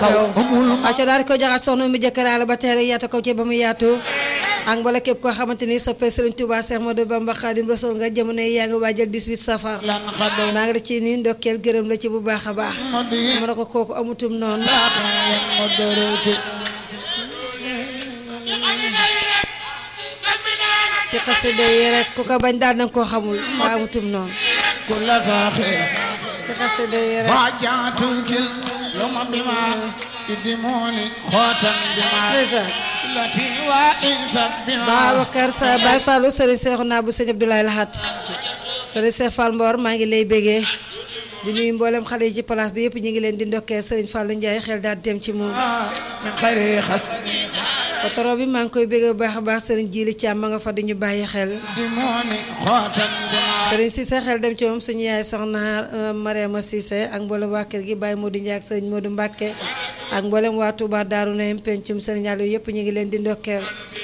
kaw amul ma acca daal di ko jaxat soxna mi jëkkëraale ba teere yaatu ko ci ba mu yaatu ak mbala képp koo xamante ni soppee Sëriñ Tuubaa Seex Ahmadu Bamba Xaadim Rasuul nga jamono yi yaa ngi waajal 18 safar lan xado maa ngi la ci nii ndokkeel gërëm la ci bu baax a baax ma di mu ne ko kooku amutum noonu taata yan ma doreke ci xasida yi rek ku ko bañ daal nanga koo xamul daa amutum noonu ku la taaxee ci xasida yi rek ba jaatukil yoma bima idimoni xootan bima ndeysaan lati wa insab bima Babacar sa Baye Fallou Sëriñ Seexu naa bu sëñ Abdoulaye Lahat Sëriñ Seex Fall Mbor maa ngi lay bégee di nuyu mboolem xale yi ci place bi yëpp ñu ngi leen di ndokkee Sëriñ Fallou Ndiaye xel daal dem ci moom min xayri xas patron bi maa ngi koy bégee bu baax a baax Sëriñ Jili Caam ma nga fa di ñu bàyyi xel idimoni xootan bima Sëriñ Cissé xel dem ci moom suñu yaay soxna Mariama Cissé ak mboolem waa kër gi Baye Modou Ndiaye ak Sëriñ Modou Mbacke ak mboolem waa Touba Daaru Nahim pencum Sëriñ Aliou yëpp ñu ngi leen di ndokkeel